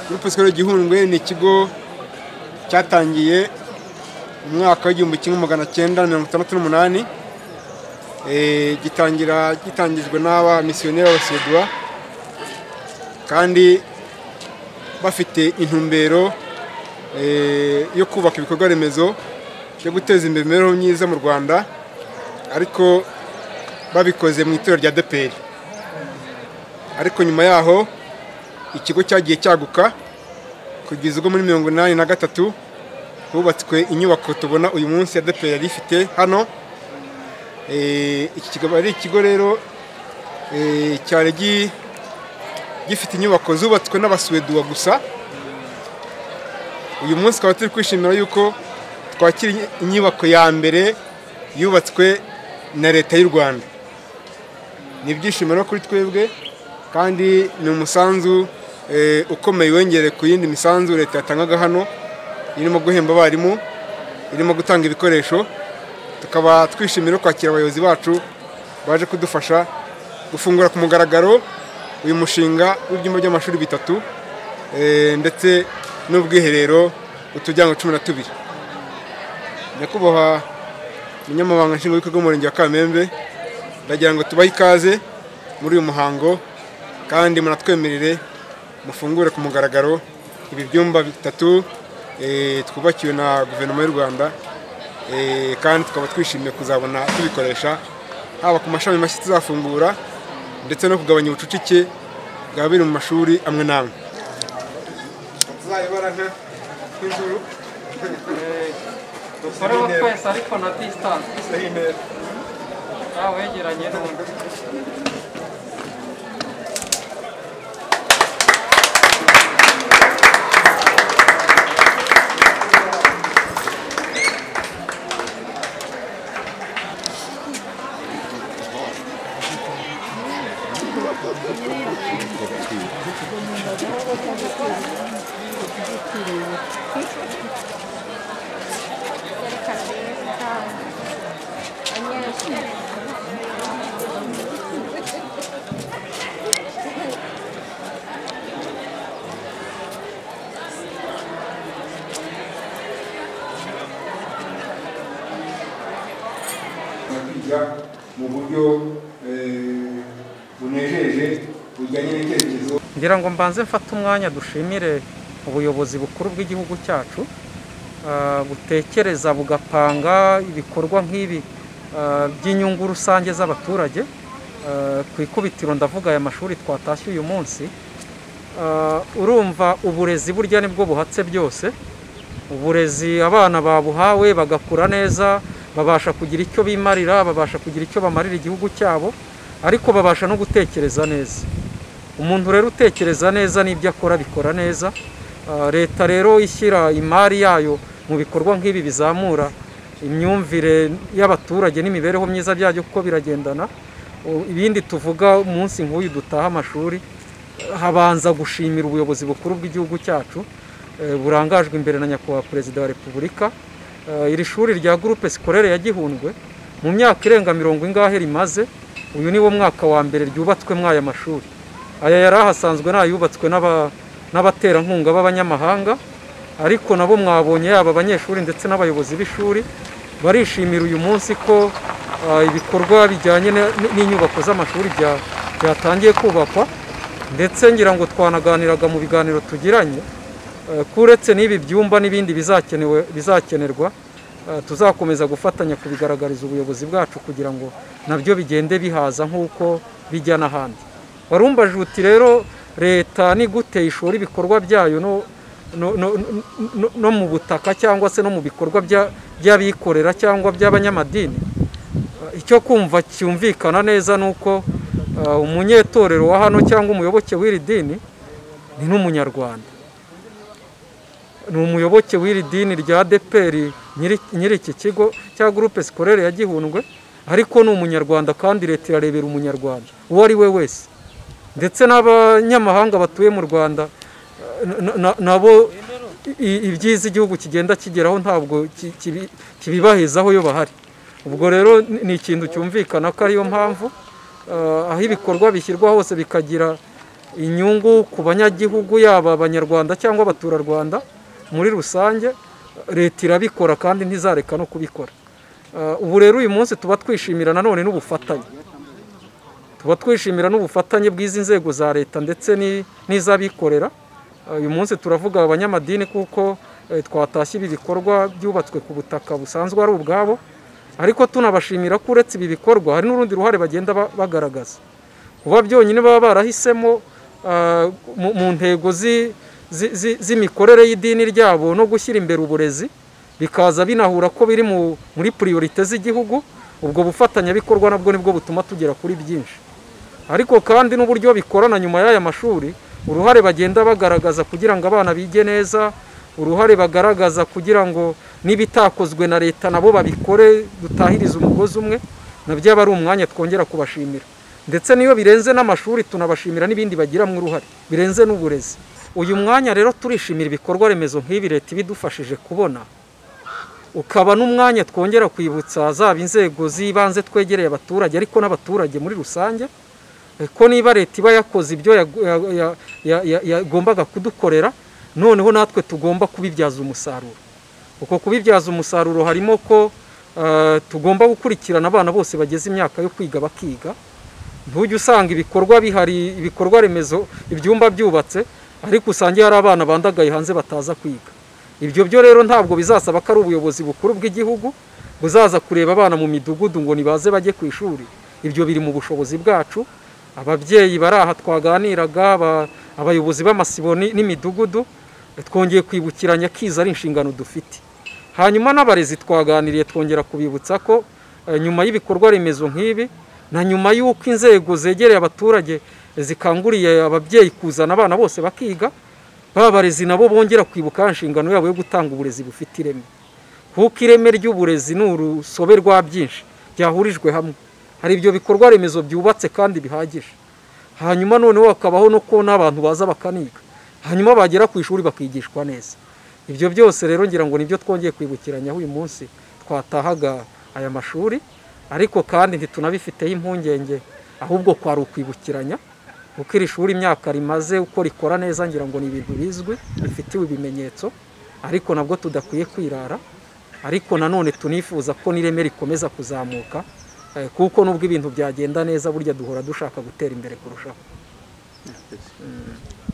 gurupe sikoro gihundwe ni ikigo cyatangiye mu mwaka w'igihumbi kimwe magana cyenda mirongo itandatu n'umunani gitangira gitangijwe n'aba misiyoneri b'abasiriduwa kandi bafite intumbero yo kubaka ibikorwa remezo yo guteza imbere imibereho myiza mu rwanda ariko babikoze mu itorero rya deperi ariko nyuma yaho ikigo cyagiye cyaguka kugeza ubwo muri mirongo inani na gatatu hubatswe inyubako tubona uyu munsi ya deperi yari ifite hano iki kikaba ari ikigo rero cyari gifite inyubako zubatswe n'abasuweduwa gusa uyu munsi tukaba turi kwishimira yuko twakira inyubako ya mbere yubatswe na leta y'u rwanda ni ibyishimo rero kuri twebwe kandi ni umusanzu ukomeye wongere ku yindi misanzu leta yatangaga hano irimo guhemba abarimu irimo gutanga ibikoresho tukaba twishimira kwakira abayobozi bacu baje kudufasha gufungura ku mugaragaro uyu mushinga w'ibyumba by'amashuri bitatu ndetse n'ubwiherero utujyango cumi na tubiri nyakubahwa umunyamabanga nshingwabikorwa w'umurenge wa kamembe ndagira ngo tubahe ikaze muri uyu muhango kandi munatwemerere mufungure ku mugaragaro ibi byumba bitatu twubakiwe na guverinoma y'u rwanda kandi tukaba twishimiye kuzabona tubikoresha haba ku mashami mashya tuzafungura ndetse no kugabanya ubucucike bwa biri mu mashuri amwe n'amwe tuzayobora nk'inzuru ureba twese ariko na disitanse nawe wegeranye n'undi kwiga mu buryo bunejeje bujyanye n'icyerekezo ngira ngo mbanze mfate umwanya dushimire ubuyobozi bukuru bw'igihugu cyacu ah, butekereza bugapanga ibikorwa nk'ibi ah, by'inyungu rusange z'abaturage Ah, ku ikubitiro ndavuga aya mashuri twatashye uyu munsi Ah, urumva uburezi burya nibwo buhatse byose uburezi abana babuhawe bagakura neza babasha kugira icyo bimarira babasha kugira icyo bamarira igihugu cyabo ariko babasha no gutekereza neza umuntu rero utekereza neza n'ibyo akora abikora neza Ah, leta rero ishyira imari yayo mu bikorwa nk'ibi bizamura imyumvire y'abaturage n'imibereho myiza byabyo kuko biragendana U- ibindi tuvuga umunsi nk'uyu dutaha amashuri habanza gushimira ubuyobozi bukuru bw'igihugu cyacu eh, burangajwe imbere na nyakubahwa perezida wa repubulika Eh, iri shuri rya gurupe sikorere ya gihundwe mu myaka irenga mirongo ingahe rimaze uyu ni wo mwaka wa mbere ryubatswemo aya mashuri aya yari ahasanzwe n'ayubatswe n'aba- n'abaterankunga b'abanyamahanga ariko nabo mwabonye yaba abanyeshuri ndetse n'abayobozi b'ishuri barishimira uyu munsi ko ah, ibikorwa bijyanye n- n'inyubako z'amashuri bya- byatangiye kubakwa ndetse ngira ngo twanaganiraga mu biganiro tugiranye eh, ko uretse n'ibi byumba n'ibindi bizakenewe bizakenerwa eh, tuzakomeza gufatanya kubigaragariza ubuyobozi bwacu kugira ngo nabyo bigende bihaza nk'uko bijya n'ahandi warumva juti rero leta ni gute ishora ibikorwa byayo no, no, no, no, no mu butaka cyangwa se no mu bikorwa bya- by'abikorera cyangwa by'abanyamadini Eh, icyo kumva cyumvikana neza ni uko eh, umunyetorero wa hano cyangwa umuyoboke w'iri dini ni n'umunyarwanda ni umuyoboke w'iri dini rya deperi nyiri iki kigo cya gurupe sikorere ya gihundwe ariko ni umunyarwanda kandi leta irarebera umunyarwanda uwo ari we wese ndetse n'abanyamahanga batuye mu rwanda eh, na- na- nabo i- ibyiza igihugu kigenda kigeraho ntabwo ki- kibi- kibibahizaho iyo bahari ubwo rero ni- ni ikintu cyumvikana ko ariyo mpamvu eh, aho ibikorwa bishyirwa hose bikagira inyungu ku banyagihugu yaba abanyarwanda cyangwa abaturarwanda muri rusange leta irabikora kandi ntizareka no kubikora Ah, ubu rero uyu munsi tuba twishimira nanone n'ubufatanye tuba twishimira n'ubufatanye bw'izi nzego za leta ndetse ni- n'iz'abikorera Ah, uyu munsi turavuga abanyamadini kuko eh, twatashye ibi bikorwa byubatswe ku butaka busanzwe ari ubwabo ariko tunabashimira ko uretse ibi bikorwa hari n'urundi ruhare bagenda ba- bagaragaza kuba byonyine baba barahisemo ah, mu- mu ntego zi- zi- zi- z'imikorere y'idini ryabo no gushyira imbere uburezi bikaza binahura ko biri mu- muri priorite z'igihugu ubwo bufatanyabikorwa nabwo nibwo butuma tugera kuri byinshi ariko kandi n'uburyo bikorana nyuma y'aya mashuri uruhare bagenda bagaragaza kugira ngo abana bige neza uruhare bagaragaza kugira ngo n'ibitakozwe na leta nabo babikore dutahirize umugozi umwe nabyo aba ari umwanya twongera kubashimira ndetse n'iyo birenze n'amashuri tunabashimira n'ibindi bagiramo uruhare birenze n'uburezi uyu mwanya rero turishimira ibikorwa remezo nk'ibi leta ibidufashije kubona ukaba n'umwanya twongera kwibutsa zaba inzego z'ibanze twegereye abaturage ariko n'abaturage muri rusange eh, ko niba leta iba yakoze ibyo yagu- ya- ya- ya- ya- yagombaga kudukorera noneho natwe tugomba kubibyaza umusaruro uko kubibyaza umusaruro harimo ko eh, tugomba gukurikirana abana bose bageze imyaka yo kwiga bakiga ntujya usanga ibikorwa bihari ibikorwa remezo ibyumba byubatse ariko usange hari abana bandagaye hanze bataza kwiga ibyo byo rero ntabwo bizasaba ko ari ubuyobozi bukuru bw'igihugu buzaza kureba abana mu midugudu ngo nibaze bajye ku ishuri ibyo biri mu bushobozi bwacu ababyeyi bari aha twaganiraga aba- abayobozi b'amasibo ni- n'imidugudu twongeye kwibukiranya kiza ari inshingano dufite hanyuma n'abarezi twaganiriye twongera kubibutsa ko eh, nyuma y'ibikorwa remezo nk'ibi na nyuma y'uko inzego zegereye abaturage eh, zikanguriye ababyeyi kuzana abana bose bakiga ba barezi nabo bongera kwibuka ya nshingano yabo yo gutanga uburezi bufite ireme kuko ireme ry'uburezi ni urusobe rwa byinshi byahurijwe hamwe hari ibyo bikorwa remezo byubatse kandi bihagije hanyuma noneho hakabaho no kubona abantu baza bakaniga hanyuma bagera ku ishuri bakigishwa neza ibyo byose rero ngira ngo nibyo twongeye kwibukiranyaho uyu munsi twatahaga aya mashuri ariko kandi ntitunabifiteho impungenge ahubwo kwari ukwibukiranya kuko iri shuri imyaka rimaze uko rikora neza ngira ngo ni ibintu bizwi bifitiwe ibimenyetso ariko nabwo tudakwiye kwirara ariko nanone tunifuza ko n'ireme rikomeza kuzamuka eh, kuko nubwo ibintu byagenda neza burya duhora dushaka gutera imbere kurushaho Yes.